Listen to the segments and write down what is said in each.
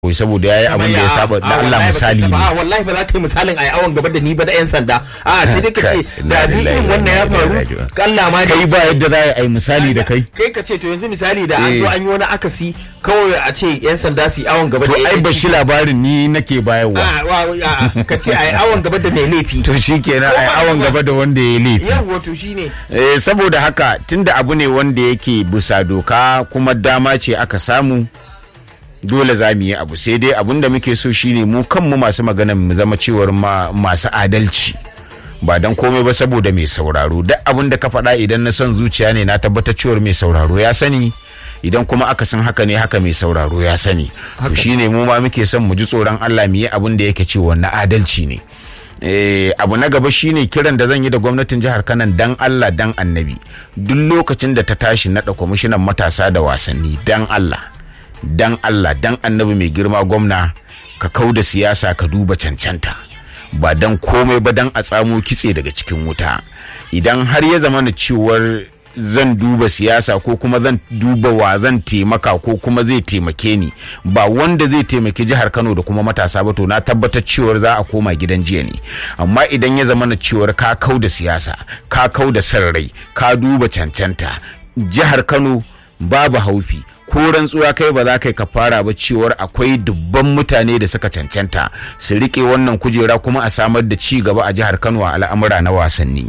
Wai saboda yayi abin da ya saba da Allah misali ne a wallahi ba za ka yi misalin a awon gaba da ni ba da yan sanda a sai dai ka ce da ni irin wannan ya faru Allah ma kai ba yadda za a yi misali da kai kai ka ce to yanzu misali da an zo an yi wani akasi kawai a ce yan sanda su yi awon gaba da to ai ba shi labarin ni nake bayarwa ka ce a yi awon gaba da mai laifi to shikenan ai awon gaba da wanda ya laifi yawa to shine eh saboda haka tunda abu ne wanda yake bisa doka kuma dama ce aka samu dole za mu yi abu sai dai abun da muke so shine mu kanmu masu magana mu zama cewar masu adalci ba dan komai ba saboda mai sauraro duk abin da ka faɗa idan na son zuciya ne na tabbatar cewar mai sauraro ya sani idan kuma aka san haka ne haka mai sauraro ya sani to shine mu ma muke son mu ji tsoron Allah mu yi abin da yake cewa na adalci ne Eh, abu na gaba shine kiran da zan yi da gwamnatin jihar Kano dan Allah dan Annabi duk lokacin da ta tashi naɗa kwamishinan matasa da wasanni dan Allah dan Allah dan Annabi mai girma gwamna ka kau da siyasa ka duba cancanta ba dan komai ba dan a tsamo kitse daga cikin wuta idan har ya zama na cewar zan duba siyasa ko kuma zan duba wa zan taimaka ko kuma zai taimake ni ba wanda zai taimaki jihar Kano da kuma matasa ba to na tabbatar cewar za a koma gidan jiya ne amma idan ya zama na cewar ka kau da siyasa ka kau da san rai ka duba cancanta jihar Kano babu haufi ko rantsuwa kai ba za kai ka fara ba cewar akwai dubban mutane da suka cancanta su rike wannan kujera kuma a samar da ci gaba a jihar Kano a al'amura na wasanni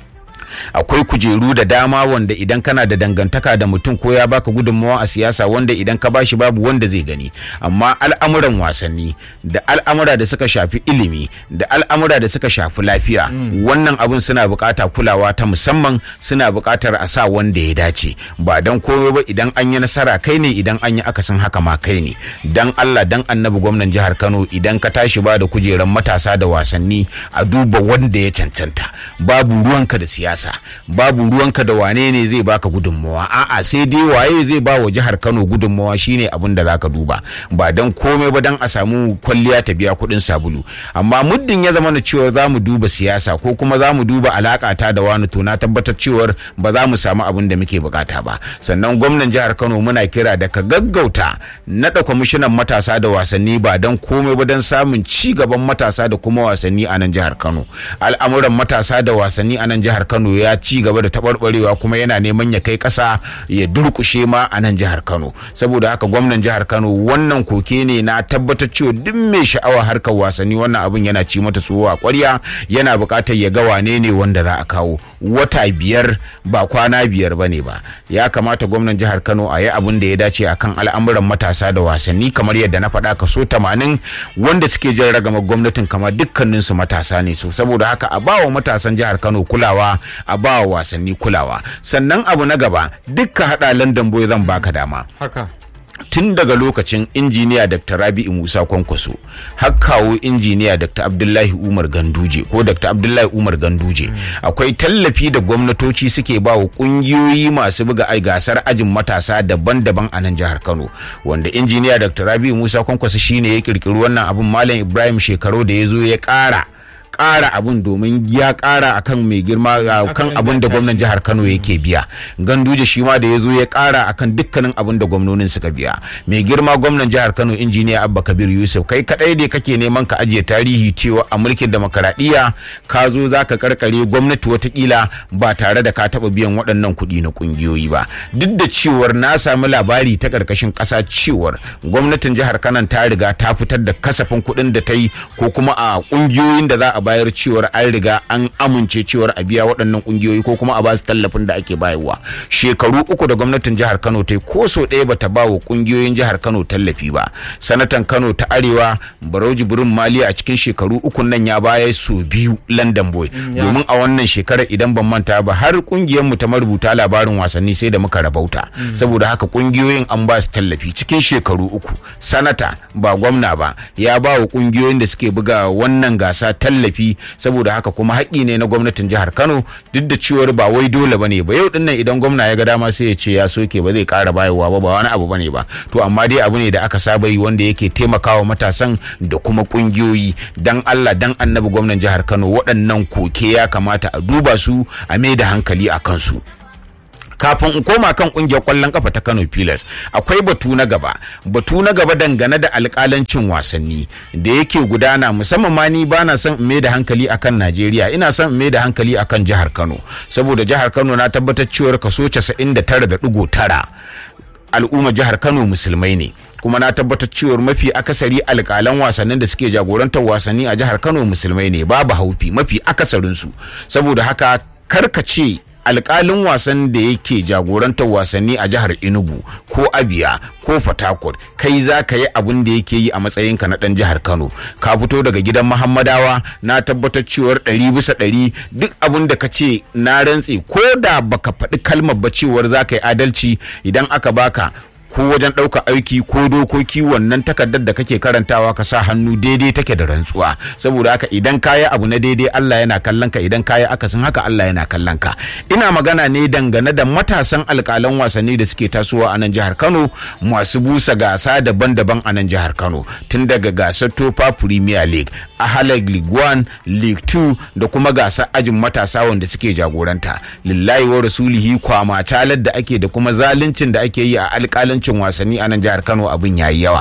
akwai kujeru da dama wanda idan kana da dangantaka da mutum ko ya baka gudunmawa a siyasa wanda idan ka bashi babu wanda zai gani amma al'amuran wasanni da al'amura da suka shafi ilimi da al'amura da suka shafi lafiya wannan abun suna bukata kulawa ta musamman suna bukatar a sa wanda ya dace ba dan komai ba idan an yi nasara kai ne idan an yi akasin haka ma kai ne dan Allah dan annabi gwamnan jihar Kano idan ka tashi ba da kujeran matasa da wasanni a duba wanda ya cancanta babu ruwanka da siyasa babu ruwanka da wane ne zai baka gudunmawa a'a sai dai waye zai ba wa jihar Kano gudunmawa shine abin da zaka duba ba dan komai ba dan a samu kwalliya ta biya kuɗin sabulu amma muddin ya zama na cewa za mu duba siyasa ko kuma za mu duba alaka ta da wani to na tabbatar cewar ba za mu samu abin da muke bukata ba sannan gwamnan jihar Kano muna kira da ka gaggauta naɗa kwamishinan matasa da wasanni ba dan komai ba dan samun ci gaban matasa da kuma wasanni a nan jihar Kano al'amuran matasa da wasanni a nan jihar Kano ya ci gaba da taɓarɓarewa kuma yana neman ya kai ƙasa ya durƙushe ma a nan jihar Kano saboda haka gwamnan jihar Kano wannan koke ne na tabbatar cewa duk mai sha'awa harkar wasanni wannan abin yana ci mata tsoho a ƙwarya yana buƙatar ya ga wane ne wanda za a kawo wata biyar ba kwana biyar ba ne ba ya kamata gwamnan jihar Kano a yi abin da ya dace akan al'amuran matasa da wasanni kamar yadda na faɗa kaso tamanin wanda suke jan ragamar gwamnatin kamar dukkaninsu matasa ne so saboda haka a bawa matasan jihar Kano kulawa a ba wa wasanni kulawa sannan abu na gaba dukka hada london boy zan baka dama haka tun daga lokacin injiniya dr rabi'u musa kwankwaso har kawo injiniya dr abdullahi umar ganduje ko dr abdullahi umar ganduje akwai tallafi da gwamnatoci suke ba wa kungiyoyi masu buga ai gasar ajin matasa daban-daban a nan jihar kano wanda injiniya dr rabi'u musa kwankwaso shine ya kirkiri wannan abin malam ibrahim shekaru da ya zo ya kara ƙara abun domin ya ƙara akan mai girma kan abun da gwamnan jihar Kano yake biya ganduje shi ma da ya zo ya ƙara akan dukkanin abun da gwamnonin suka biya mai girma gwamnan jihar Kano injiniya Abba Kabir Yusuf kai kadai ne kake neman ka ajiye tarihi cewa a mulkin demokaradiyya ka zo za ka karkare gwamnati watakila ba tare da ka taɓa biyan waɗannan kuɗi na ƙungiyoyi ba duk da cewar na sami labari ta ƙarƙashin ƙasa cewar gwamnatin jihar Kano ta riga ta fitar da kasafin kuɗin da ta yi ko kuma a ƙungiyoyin da za a bayar cewar an riga an amince cewar a biya waɗannan ƙungiyoyi ko kuma a ba su tallafin da ake bayarwa shekaru uku da gwamnatin jihar kano ta yi ko so ɗaya bata ba wa ƙungiyoyin jihar kano tallafi ba sanatan kano ta arewa barauji burin maliya a cikin shekaru uku nan ya baya so biyu london boy domin a wannan shekarar idan ban manta ba har ƙungiyar mu ta marubuta labarin wasanni sai da muka rabauta saboda haka ƙungiyoyin an ba su tallafi cikin shekaru uku sanata ba gwamna ba ya ba wa ƙungiyoyin da suke buga wannan gasa tallafi tallafi saboda haka kuma haƙƙi ne na gwamnatin jihar Kano duk da cewar ba wai dole bane ba yau dinnan idan gwamna ya ga dama sai ya ce ya soke ba zai ƙara bayarwa ba ba wani abu bane ba to amma dai abu ne da aka saba yi wanda yake taimakawa matasan da kuma ƙungiyoyi dan Allah dan annabi gwamnan jihar Kano waɗannan koke ya kamata a duba su a mai da hankali a kansu kafin in koma kan kungiyar kwallon kafa ta Kano Pilas akwai batu na gaba batu na gaba dangane da alkalancin wasanni da yake gudana musamman ma ni bana son in mai da hankali akan Najeriya ina son in mai da hankali akan jihar Kano saboda jihar Kano na tabbatar cewa kaso 99.9 al'umma jihar Kano musulmai ne kuma na tabbatar cewa mafi akasari alƙalan wasannin da suke jagorantar wasanni a jihar Kano musulmai ne babu haufi mafi akasarinsu saboda haka karkace alƙalin wasan da yake jagorantar wasanni a jihar Enugu ko Abia ko Fatakot kai za ka yi abin da yake yi a matsayinka na ɗan jihar Kano ka fito daga gidan Muhammadawa na tabbatar cewar ɗari bisa ɗari duk abin da ka ce na rantse ko da baka faɗi kalmar ba cewar za ka yi adalci idan aka baka ko wajen ɗauka aiki ko dokoki wannan takardar da kake karantawa ka sa hannu daidai take da rantsuwa saboda haka idan kayi abu na daidai Allah yana kallon ka idan kayi akasin haka Allah yana kallon ka ina magana ne dangane da matasan alƙalan wasanni da suke tasowa a nan jihar Kano masu busa gasa daban-daban a nan jihar Kano tun daga gasar Topa Premier League Ahalag League 1 League 2 da kuma gasar ajin matasa wanda suke jagoranta lillahi wa rasulihi kwama talar da ake da kuma zaluncin da ake yi a alƙalin cin wasanni a nan jihar Kano abin yayi yawa.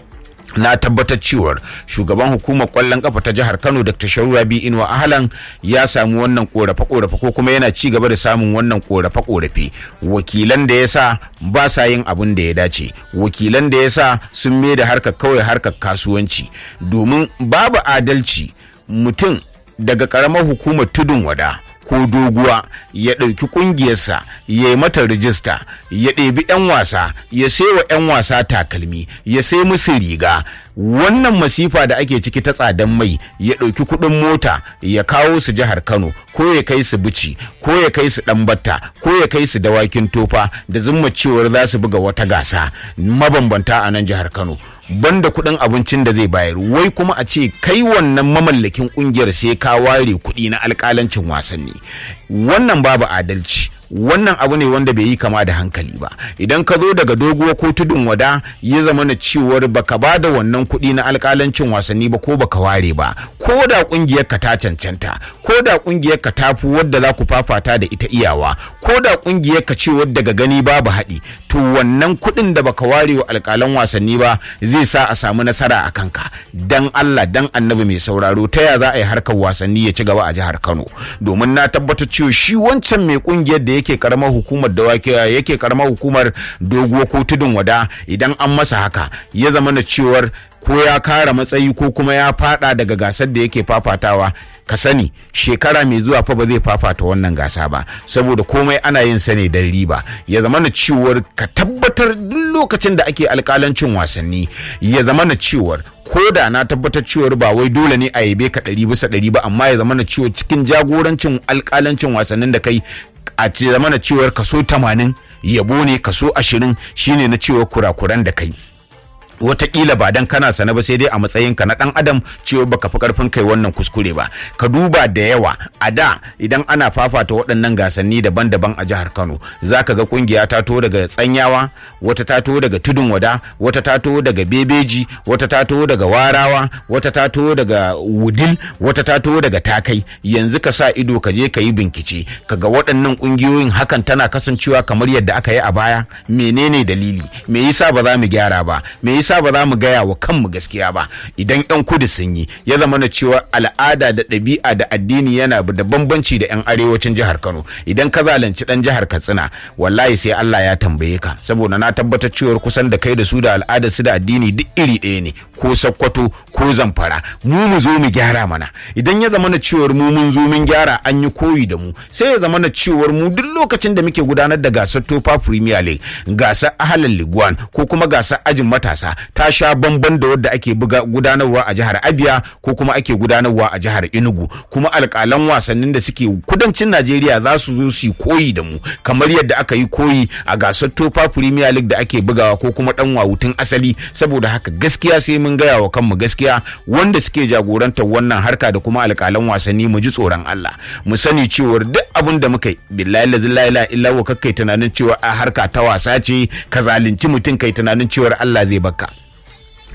na tabbatar cewar shugaban hukumar kwallon kafa ta jihar Kano Dr. Sharu Rabi Inuwa Ahlan ya samu wannan korafe korafe ko kuma yana ci gaba da samun wannan korafe korafe wakilan da yasa ba sa yin abin da ya dace wakilan da yasa sun mai da harkar kawai harkar kasuwanci domin babu adalci mutum daga karamar hukumar tudun wada ko doguwa ya ɗauki ƙungiyarsa ya yi mata rijista ya ɗebi 'yan wasa ya wa 'yan wasa takalmi ya sai musu riga wannan masifa da ake ciki ta tsadan mai ya ɗauki kuɗin mota ya kawo su jihar kano ko ya kai su bici ko ya kai su ɗanbatta ko ya kai su dawakin tofa da zumma cewar za su buga wata gasa mabambanta a nan jihar kano banda kuɗin abincin da zai bayar wai kuma a ce kai wannan mamallakin ƙungiyar sai ka ware kuɗi na alƙalancin wasanni wannan babu adalci wannan abu ne wanda bai yi kama da hankali ba idan ka zo daga doguwa ko tudun wada ya zama na cewar baka ba da wannan kuɗi na alƙalancin wasanni ba ko baka ware ba ko da ƙungiyar ka ta cancanta ko da ƙungiyar ka ta fi wadda za ku fafata da ita iyawa ko da ƙungiyar ka ce wadda ga gani babu haɗi to wannan kuɗin da baka ware wa alƙalan wasanni ba zai sa a samu nasara a kanka dan Allah dan annabi mai sauraro ta ya za a yi harkar wasanni ya ci gaba a jihar Kano domin na tabbatar cewa shi wancan mai ƙungiyar da yake karamar hukumar da wake yake karamar hukumar doguwa ko tudun wada idan an masa haka ya zama na cewar ko ya kara matsayi ko kuma ya fada daga gasar da yake fafatawa ka sani shekara mai zuwa fa ba zai fafata wannan gasa ba saboda komai ana yin sa ne don riba ya zama na cewar ka tabbatar duk lokacin da ake alkalancin wasanni ya zama na cewar ko da na tabbatar cewar ba wai dole ne a yabe ka ɗari bisa ɗari ba amma ya zama na cewar cikin jagorancin alkalancin wasannin da kai a ce zama na cewar kaso tamanin yabo ne kaso ashirin shine na cewar kurakuran da kai wataƙila ba dan kana sana ba sai dai a matsayinka na ɗan adam cewa baka fi ƙarfin kai wannan kuskure ba ka duba da yawa a da idan ana fafata waɗannan gasanni daban-daban a jihar kano za ka ga ƙungiya ta to daga tsanyawa wata ta to daga tudun wada wata ta to daga bebeji wata ta to daga warawa wata ta to daga wudil wata ta to daga takai yanzu ka sa ido ka je ka yi bincike ka ga waɗannan ƙungiyoyin hakan tana kasancewa kamar yadda aka yi a baya menene dalili me yasa ba za mu gyara ba me yasa ba za mu gaya wa kanmu gaskiya ba idan yan kudu sun yi ya zama na cewa al'ada da ɗabi'a da addini yana da bambanci da yan arewacin jihar Kano idan ka zalunci dan jihar Katsina wallahi sai Allah ya tambaye ka saboda na tabbatar cewa kusan da kai da su da al'adar su da addini duk iri ɗaya ne ko Sokoto ko Zamfara mu mu zo mu gyara mana idan ya zama na cewa mu mun zo mun gyara an yi koyi da mu sai ya zama na cewa mu duk lokacin da muke gudanar da gasar Topa Premier League gasar Ahalal Liguan ko kuma gasar ajin matasa ta sha bamban da wadda ake gudanarwa a jihar Abia ko kuma ake gudanarwa a jihar Enugu kuma alƙalan wasannin da suke kudancin Najeriya za su zo su koyi da mu kamar yadda aka yi koyi a gasar Topa Premier League da ake bugawa ko kuma dan wawutun asali saboda haka gaskiya sai mun gaya wa kanmu gaskiya wanda suke jagorantar wannan harka da kuma alƙalan wasanni mu ji tsoron Allah mu sani cewa duk abin da muka yi billahi la ilaha illa wa kakkai tunanin cewa a harka ta wasa ce ka zalunci mutum kai tunanin cewa Allah zai baka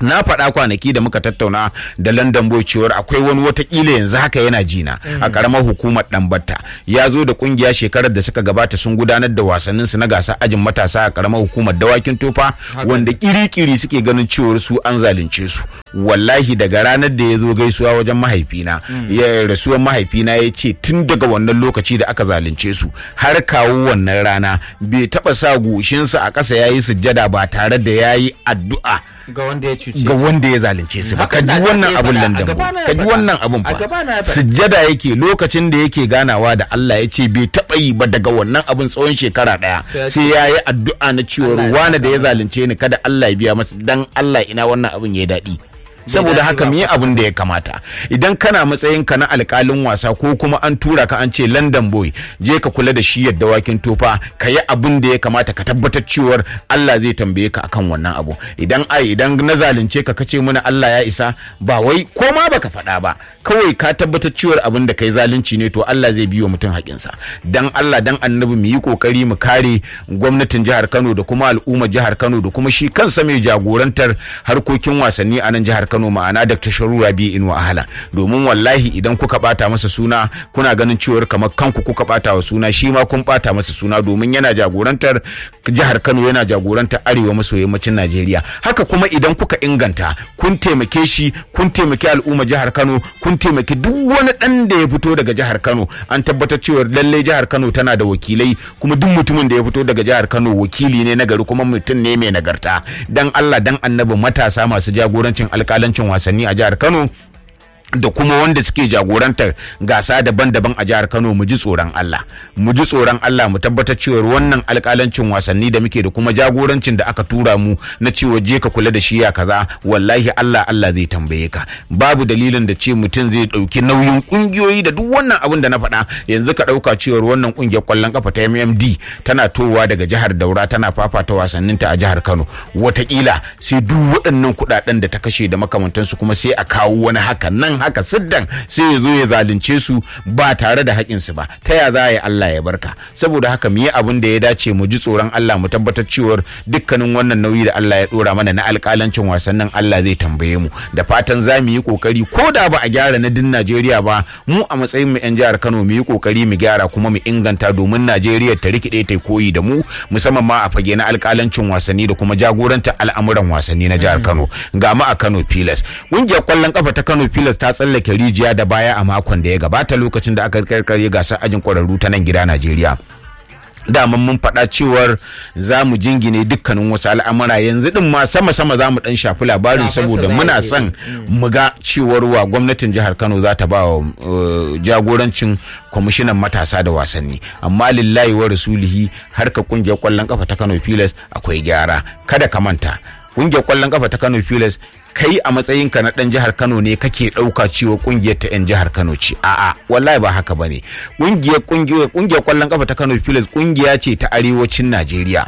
na faɗa kwanaki da muka tattauna da London Boy cewar akwai wani watakila yanzu haka yana jina a karamar hukumar Dambatta ya zo da kungiya shekarar da suka gabata sun gudanar da wasannin su na gasa ajin matasa a karamar hukumar dawakin tofa wanda kiri-kiri suke ganin cewar su an zalunce su wallahi daga ranar da ya zo gaisuwa wajen mahaifina ya rasuwar mahaifina ya ce tun daga wannan lokaci da aka zalunce su har kawo wannan rana bai taba sa goshinsa a ƙasa yayi sujjada ba tare da yayi addu'a ga wanda ya cuce ga wanda ya zalunce su ba Haka ka ji da- wannan ya abun faɗa, nan a da gabana ya ka ji faɗa. wannan abun A fa gabana ya faɗa. sujjada yake lokacin da yake ganawa da Allah ya ce bai taɓa yi ba daga wannan abun tsawon shekara ɗaya Sai ya sai ya yi addu'a na cewar Allah ya wane da ya saka zalunce ni kada Allah ya biya masa dan Allah ina wannan abun ya daɗi saboda daɗi haka ba mu yi abin da ya kamata idan kana matsayin ka na alkalin wasa ko kuma an tura ka an ce London boy je ka kula da shi yadda wakin tofa ka yi abin da ya kamata ka tabbatar cewar Allah zai tambaye ka akan wannan abu idan ai idan na zalunce ka kace mana Allah ya isa ba wai ko ma baka faɗa ba kawai ka tabbatar cewar abin da kai zalunci ne to Allah zai biyo mutum haƙinsa dan Allah dan annabi mu yi kokari mu kare gwamnatin jihar Kano da kuma al'ummar jihar Kano da kuma shi kansa mai jagorantar harkokin wasanni a nan jihar Kano ma'ana Dr. Sharu Rabi Inuwa Ahala domin wallahi idan kuka bata masa suna kuna ganin cewar kamar kanku kuka bata wa suna shi ma kun bata masa suna domin yana jagorantar jihar Kano yana jagorantar arewa maso yammacin Najeriya haka kuma idan kuka inganta kun taimake shi kun taimaki al'ummar jihar Kano kun taimaki duk wani dan da ya fito daga jihar Kano an tabbatar cewar lalle jihar Kano tana da wakilai kuma duk mutumin da ya fito daga jihar Kano wakili ne na gari kuma mutum ne mai nagarta dan Allah dan annabi matasa masu jagorancin alkalancin wasanni a jihar Kano da kuma wanda suke jagorantar gasa daban-daban a jihar Kano mu ji tsoron Allah mu ji tsoron Allah mu tabbatar cewa wannan alƙalancin wasanni da muke da kuma jagorancin da aka tura mu na cewa je ka kula da shi ya kaza wallahi Allah Allah zai tambaye ka babu dalilin da ce mutum zai ɗauki nauyin ƙungiyoyi da duk wannan abin da na faɗa yanzu ka ɗauka cewa wannan ƙungiyar ƙwallon kafa ta MMD tana towa daga jihar Daura tana fafata wasanninta a jihar Kano wataƙila sai duk waɗannan kuɗaɗen da ta kashe da makamantansu kuma sai a kawo wani haka nan haka siddan sai ya zo ya zalunce su ba tare da haƙinsu ba ta ya za a yi Allah ya barka saboda haka mu yi abin da ya dace mu ji tsoron Allah mu tabbatar cewar dukkanin wannan nauyi da Allah ya ɗora mana na alƙalancin wasannin Allah zai tambaye mu da fatan za mu yi ƙoƙari ko da ba a gyara na din Najeriya ba mu a matsayin mu 'yan jihar Kano mu yi ƙoƙari mu gyara kuma mu inganta domin Najeriya ta rikide ta koyi da mu musamman ma a fage na alƙalancin wasanni da kuma jagoranta al'amuran wasanni na jihar Kano ga mu a Kano Pilas ƙungiyar ƙwallon kafa ta Kano Pilas ta tsallake rijiya da baya a makon da ya gabata lokacin da aka karkare gasar ajin ƙwararru ta nan gida Najeriya. daman mun faɗa cewar za mu jingine dukkanin wasu al'amura yanzu din ma sama-sama za mu ɗan shafi labarin saboda muna son mu ga cewar wa gwamnatin jihar kano za ta ba wa jagorancin kwamishinan matasa da wasanni amma lillahi wa rasulihi harka kungiyar kwallon kafa ta kano pilas akwai gyara kada ka manta kungiyar kwallon kafa ta kano pilas kai a matsayinka na ɗan jihar Kano ne kake ɗauka cewa ƙungiyar ta 'yan jihar Kano ce a'a wallahi ba haka bane ƙungiyar ƙungiyar ƙungiyar ƙwallon kafa ta Kano Pilas ƙungiya ce ta arewacin Najeriya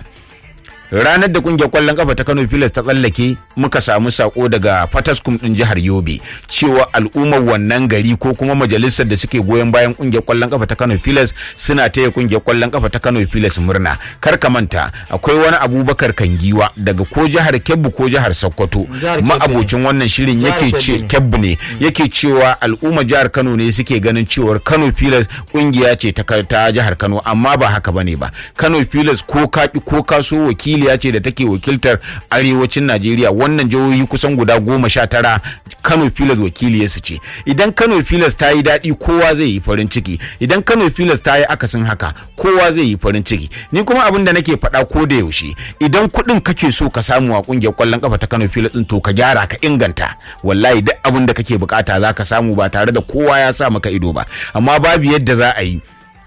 ranar da kungiyar kwallon kafa ta Kano Pilas ta tsallake muka samu sako daga Fataskum din jihar Yobe cewa al'ummar wannan gari ko kuma majalisar da suke goyon bayan kungiyar kwallon kafa ta Kano Pilas suna taya kungiyar kwallon kafa ta Kano Pilas murna kar ka manta akwai wani Abubakar Kangiwa daga ko jihar Kebbi ko jihar Sokoto ma'abocin wannan shirin yake ce Kebbi ne yake cewa al'ummar jihar Kano ne suke ganin cewar Kano Pilas kungiya ce ta jihar Kano amma ba haka bane ba Kano Pilas ko kaɓi ko kaso wakili wakiliya ce da take wakiltar arewacin Najeriya wannan jihohi kusan guda goma sha tara Kano Pilas wakiliyarsu ce idan Kano Pilas ta yi daɗi kowa zai yi farin ciki idan Kano Pilas ta yi akasin haka kowa zai yi farin ciki ni kuma abin da nake faɗa ko da yaushe idan kuɗin kake so ka samu a ƙungiyar ƙwallon ƙafa ta Kano Pilas ɗin to ka gyara ka inganta wallahi duk abin da kake bukata za ka samu ba tare da kowa ya sa maka ido ba amma babu yadda za a yi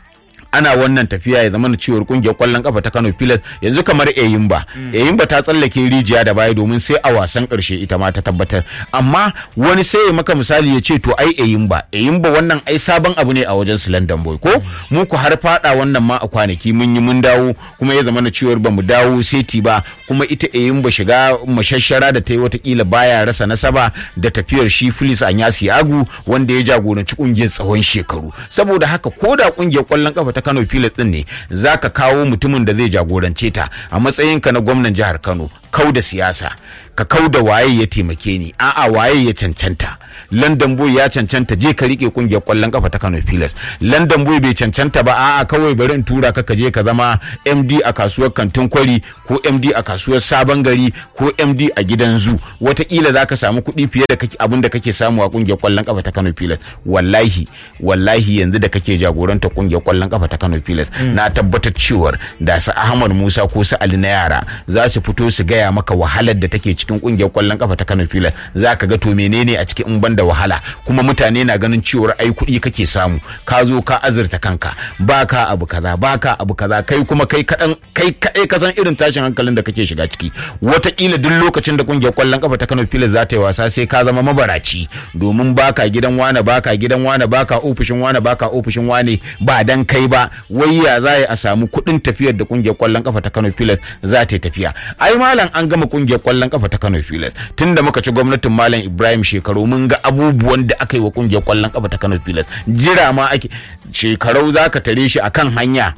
ana wannan tafiya ya zama ciwon kungiyar kwallon kafa ta Kano Pilas yanzu kamar Eyimba Eyimba ta tsallake rijiya da baya domin sai a wasan karshe ita ma ta tabbatar amma wani sai ya maka misali ya ce to ai Eyimba Eyimba wannan ai sabon abu ne a wajen su London Boy ko mu ku har fada wannan ma a kwanaki mun yi mun dawo kuma ya zama ciwon ba mu dawo seti ba kuma ita Eyimba shiga mashashara da ta yi watakila baya rasa nasaba da tafiyar shi Filis Anyasi Agu wanda ya jagoranci kungiyar tsawon shekaru saboda haka ko da kungiyar kwallon kafa ta Kano Pilas din ne zaka kawo mutumin da zai jagorance ta a matsayinka na gwamnan jihar Kano kau da siyasa ka kau da waye ya taimake ni a'a waye ya cancanta london boy ya cancanta je ka rike kungiyar kwallon kafa ta kano pilas london boy bai cancanta ba a'a kawai bari in tura ka ka je ka zama md a kasuwar kantin kwari ko md a kasuwar sabon gari ko md a gidan zu wataƙila za ka samu kuɗi fiye da abin da kake samu a kungiyar kwallon kafa ta kano pilas wallahi wallahi yanzu da kake jagoranta kungiyar kwallon kafa ta kano pilas na tabbatar cewar da su ahmad musa ko su ali na yara za su fito su gaya maka wahalar da take cikin kungiyar kwallon kafa ta kano pilas za ka ga to menene a cikin in banda wahala kuma mutane na ganin cewar ai kuɗi kake samu ka zo ka azurta kanka baka abu kaza baka abu kaza kai kuma kai kadan kai kadai ka san irin tashin hankalin da kake shiga ciki wataƙila duk lokacin da kungiyar kwallon kafa ta Kano Pilas za ta yi wasa sai ka zama mabaraci domin baka gidan wane baka gidan wane baka ofishin wane baka ofishin wane ba dan kai ba wai ya za a samu kuɗin tafiyar da kungiyar kwallon kafa ta Kano Pilas za ta yi tafiya ai malam an gama kungiyar kwallon kafa ta Kano Pilas tunda muka ci gwamnatin malam Ibrahim shekaru mun ga abubuwan da aka yi wa kungiyar kwallon kafa ta Kano Pilas jira ma ake shekarau zaka tare shi akan hanya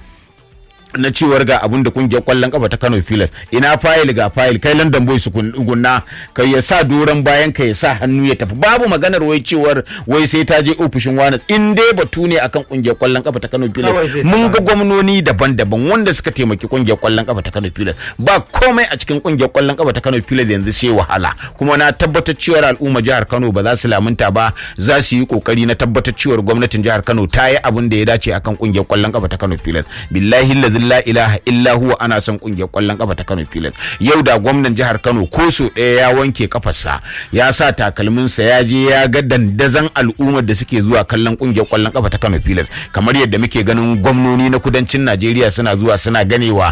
na cewar ga abin da kungiyar kwallon kafa ta Kano Pilas ina fayil ga fayil kai London Boys su gunna kai ya sa doran bayan ka ya sa hannu ya tafi babu maganar wai cewar wai sai ta je ofishin wani in dai batu ne akan kungiyar kwallon kafa ta Kano Pilas mun ga gwamnoni daban-daban wanda suka taimaki kungiyar kwallon kafa ta Kano Pilas ba komai a cikin kungiyar kwallon kafa ta Kano Pilas yanzu sai wahala kuma na tabbatar cewar al'umma jihar Kano ba za su lamunta ba za su yi kokari na tabbatar cewar gwamnatin jihar Kano ta yi abin da ya dace akan kungiyar kwallon kafa ta Kano Pilas billahi la ilaha illa huwa ana son kungiyar kwallon kafa ta Kano Pilas yau da gwamnan jihar Kano ko so ɗaya ya wanke kafarsa ya sa takalminsa ya je ya ga dandazan al'ummar da suke zuwa kallon kungiyar kwallon kafa ta Kano Pilas kamar yadda muke ganin gwamnoni na kudancin Najeriya suna zuwa suna ganewa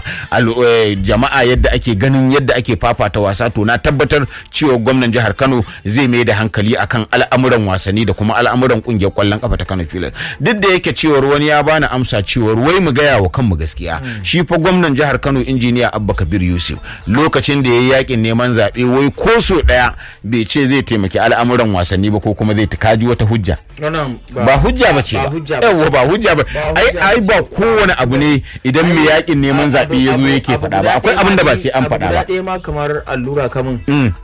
jama'a yadda ake ganin yadda ake fafata wasa to na tabbatar cewa gwamnan jihar Kano zai mai da hankali akan al'amuran wasanni da kuma al'amuran kungiyar kwallon kafa ta Kano Pilas duk da yake cewar wani ya bani amsa cewar wai mu gaya wa kanmu gaskiya shi fa gwamnan jihar Kano injiniya Abba Kabir Yusuf lokacin da ya yi yakin neman zaɓe wai ko so ɗaya bai ce zai taimaki al'amuran wasanni ba ko kuma zai kaji wata hujja ba hujja ba ce ba yawa ba hujja ba ai ai ba kowane abu ne idan mai yakin neman zaɓe ya zo yake faɗa ba akwai abin da ba sai an faɗa ba ɗaya ma kamar allura kamun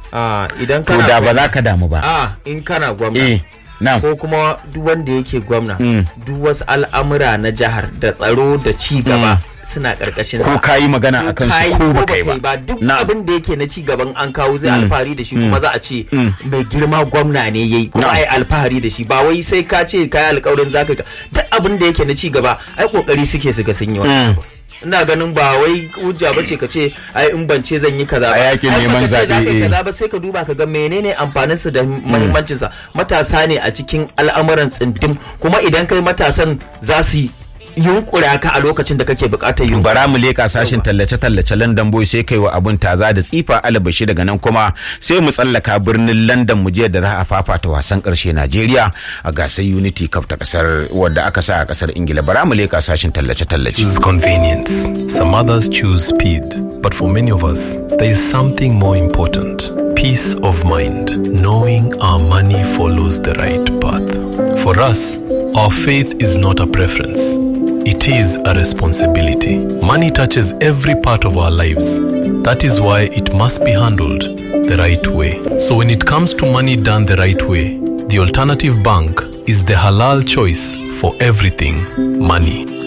idan to da ba za ka damu ba a in kana gwamna ko kuma duk wanda yake gwamna duk wasu al'amura na jihar da tsaro da ci gaba suna karkashin ko kayi magana akan su ko ba kai ba duk abin da yake na ci gaban an kawo zai alfahari da shi kuma za a ce mai girma gwamna ne yayi kuma ai alfahari da shi ba wai sai ka ce kai alƙawarin zaka duk abin da yake na ci gaba ai kokari suke su ga sun yi wannan ina ganin ba wai hujja ba ce ka ce ai in ban ce zan yi kaza ba a yakin neman zaɓe kaza ba sai ka duba ka ga menene amfanin su da muhimmancin sa matasa ne a cikin al'amuran tsindim kuma idan kai matasan za su yi yunkura ka a lokacin da kake bukatar yunkura. bara mu leka sashin tallace-tallace London Boy sai kai wa abun taza da tsifa alabashi daga nan kuma sai mu tsallaka birnin London mu je da za a fafata wasan karshe Najeriya a gasar Unity Cup ta kasar wadda aka sa a kasar Ingila bara mu leka sashin tallace-tallace. Choose convenience. Some others choose speed. But for many of us, there is something more important. Peace of mind. Knowing our money follows the right path. For us, our faith is not a preference. It is a responsibility. Money touches every part of our lives. That is why it must be handled the right way. So, when it comes to money done the right way, the alternative bank is the halal choice for everything money.